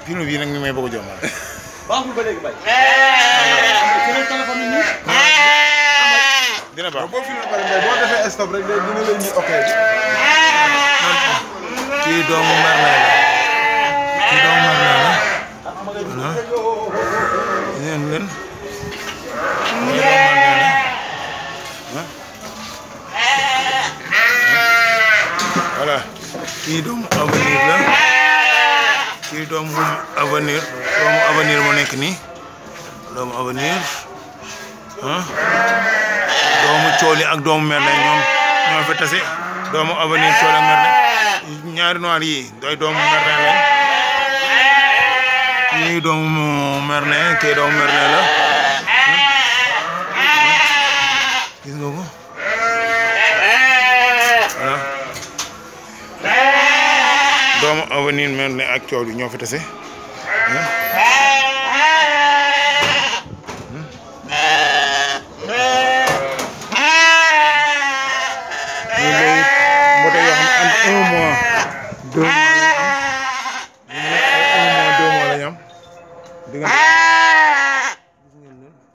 film bii nag mi may bëgg a jommal baaxul ba léegi bay. seen téléphone yi nii. dina baax boo filmé pare mbay boo defee stop rek day dina la indi ok kii doomu Merlin la kii doomu Merlin la voilà ngeen leen kii doomu Merlin la ah voilà kii doomu avenir la kii doomu avenir doomu avenir mu nekk nii doomu avenir ah doomu cooli ak doomu Merlin ñoom ñoo fa tase doomu avenir cooli ak Merlin ñaari noir yi doy doomu Merlin lañ kii doomu Merlin kii doomu Merlin la gis nga ko voilà doomu avenir Merlin ak cooli ñoo fa tase ah